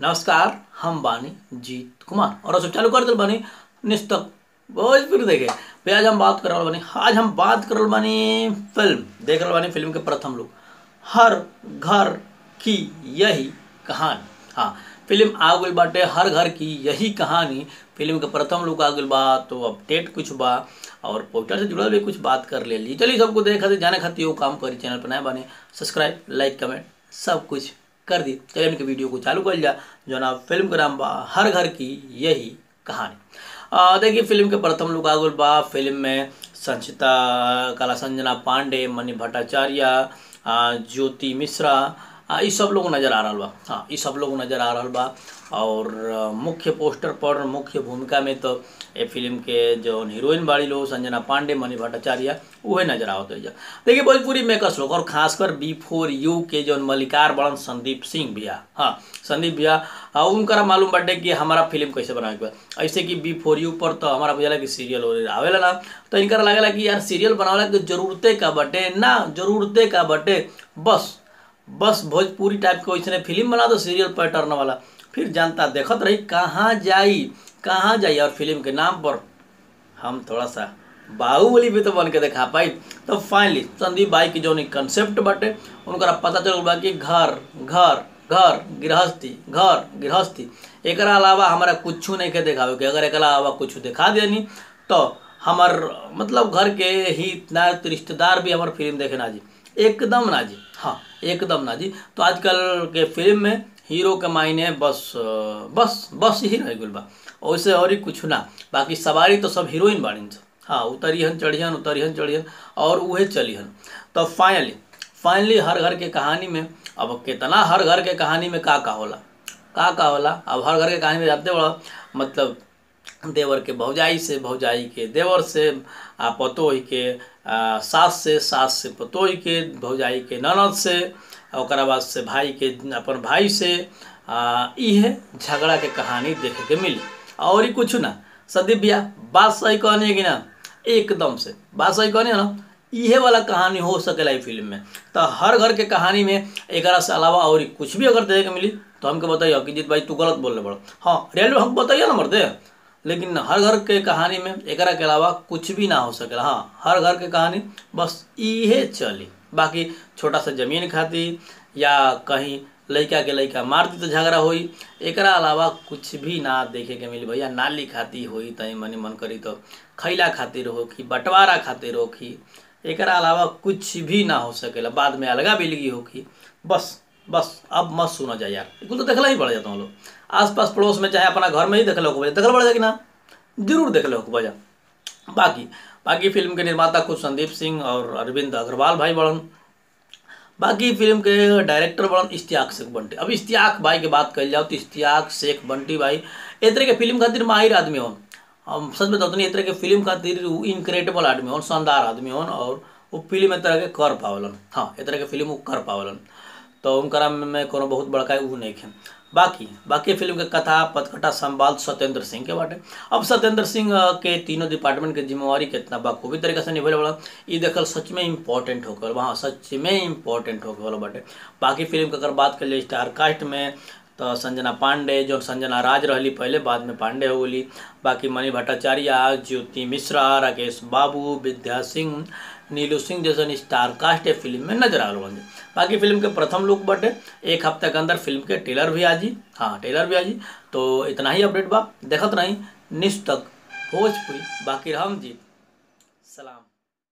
नमस्कार हम बानी जीत कुमार और सब चालू कर दिल बानी निस्तक भोजपुर देखे भैया आज हम बात कर रहल बानी आज हम बात कर रहल बानी फिल्म देख रहल बानी फिल्म के प्रथम लोग हर घर की यही कहानी हाँ फिल्म आ गई बाटे हर घर की यही कहानी फिल्म के प्रथम लोग आ गई बा तो अपडेट कुछ बा और पोस्टर से जुड़ल भी कुछ बात कर ले ली चलिए सबको देखे खातिर जाने खातिर वो काम करी चैनल पर नया बने सब्सक्राइब लाइक कमेंट सब कुछ कर दी चलिए इनके वीडियो को चालू कर लिया जो ना फिल्म का नाम बा हर घर की यही कहानी आ, देखिए फिल्म के प्रथम लोग आ गए बा फिल्म में संचिता कला संजना पांडे मणि भट्टाचार्य आ, ज्योति मिश्रा आ, ई सब लोग नज़र आ रहा बा हाँ ई सब लोग नज़र आ रहा बा और आ, मुख्य पोस्टर पर मुख्य भूमिका में तो ये फिल्म के जो हीरोइन बाड़ी लोग संजना पांडे मणि भट्टाचार्य उहे नजर आवत है देखिए भोजपुरी मेकर्स लोग और खासकर बी फोर यू के जो मलिकार बड़न संदीप सिंह भैया हाँ संदीप भैया हाँ उनका मालूम बाटे कि हमारा फिल्म कैसे बनावे के बा ऐसे कि बी फोर यू पर तो हमारा बुझाला कि सीरियल आवेला ना तो इनका लगेला कि यार सीरियल बनावेला के जरूरते का बटे ना जरूरते का बटे बस बस भोजपुरी टाइप के वैसे फिल्म बना दो सीरियल पैटर्न वाला फिर जनता देखत रही कहाँ जाई कहाँ जाई और फिल्म के नाम पर हम थोड़ा सा बाहुबली भी तो बन के देखा पाई तो फाइनली संदीप भाई की जो कंसेप्ट बाटे उनका पता चल बा कि घर घर घर गृहस्थी घर गृहस्थी एक अलावा हमारा कुछ नहीं के देखावे के अगर एक अलावा कुछ दिखा देनी तो हमार मतलब घर के ही ना रिश्तेदार भी हमार फिल्म देखे ना जी एकदम ना जी हाँ एकदम ना जी तो आजकल के फिल्म में हीरो के मायने बस बस बस ही रह गई बा वैसे और ही कुछ ना बाकी सवारी तो सब हीरोइन बाड़ीन हाँ उतरिहन चढ़ियन उतरिहन चढ़ियन और उहे चलिहन तो फाइनली फाइनली हर घर के कहानी में अब कितना हर घर के कहानी में का का होला का का होला अब हर घर के कहानी में जानते बड़ा मतलब देवर के भौजाई से भौजाई के देवर से आ पतोही के आ, सास से सास से पतोही के भौजाई के ननद से और बाद से भाई के अपन भाई से इहे झगड़ा के कहानी देखे के मिली और ही कुछ ना संदीप भैया बात सही कहनी है कि ना एकदम से बात सही कहनी है ना इहे वाला कहानी हो सकेला ई फिल्म में तो हर घर के कहानी में एक से अलावा और कुछ भी अगर देखे के मिली तो हमके बताइए कि जीत भाई तू गलत बोल रहे बड़ा हाँ रियल हमको बताइए ना मर्दे लेकिन हर घर के कहानी में एक के अलावा कुछ भी ना हो सकेला हाँ हर घर के कहानी बस इहे चली बाकी छोटा सा जमीन खातिर या कहीं लड़का के लड़का मार दी तो झगड़ा होई एक अलावा कुछ भी ना देखे के मिली भैया नाली खाती होई तई मनी मन करी तो खैला खातिर होखी बंटवारा खातिर होखी एक अलावा कुछ भी ना हो सकेला बाद में अलगा बिलगी होखी बस बस अब मत सुना जाए यार बिल्कुल तो देखला ही पड़ जाता हूँ लोग आस पास पड़ोस में चाहे अपना घर में ही देख लो देखल पड़ जाएगी ना जरूर देख लो बजा बाकी बाकी फिल्म के निर्माता खुद संदीप सिंह और अरविंद अग्रवाल भाई बड़न बाकी फिल्म के डायरेक्टर बड़न इश्तियाक शेख बंटी अब इश्तियाक भाई के बात कही जाओ तो इश्तियाक शेख बंटी भाई ए तरह के फिल्म खातिर माहिर आदमी होन हम सच में तो तरह के फिल्म खातिर इनक्रेडिबल आदमी होन शानदार आदमी होन और वो फिल्म ए तरह के कर पावलन हाँ ए तरह के फिल्म वो कर पावलन तो उनका में कोनो बहुत बड़का ऊ नहीं है बाकी बाकी फिल्म के कथा पथकथा संवाद सत्येंद्र सिंह के बाटे अब सत्येंद्र सिंह के तीनों डिपार्टमेंट के जिम्मेवारी कितना बखूबी तरीके से निभे वाला ये देखल सच में इम्पोर्टेंट होकर वहाँ सच में इम्पोर्टेंट होकर वाला बाटे बाकी फिल्म के अगर बात कर लिए स्टार कास्ट में तो संजना पांडे जो संजना राज रही पहले बाद में पांडे हो गई बाकी मणि भट्टाचार्य ज्योति मिश्रा राकेश बाबू विद्या सिंह नीलू सिंह जैसे स्टार कास्ट फिल्म में नजर आ रहा बाकी फिल्म के प्रथम लुक बटे एक हफ्ते के अंदर फिल्म के ट्रेलर भी आजी हाँ ट्रेलर भी आजी तो इतना ही अपडेट बा देखत नहीं निष्ठ तक भोजपुरी बाकी हम जी सलाम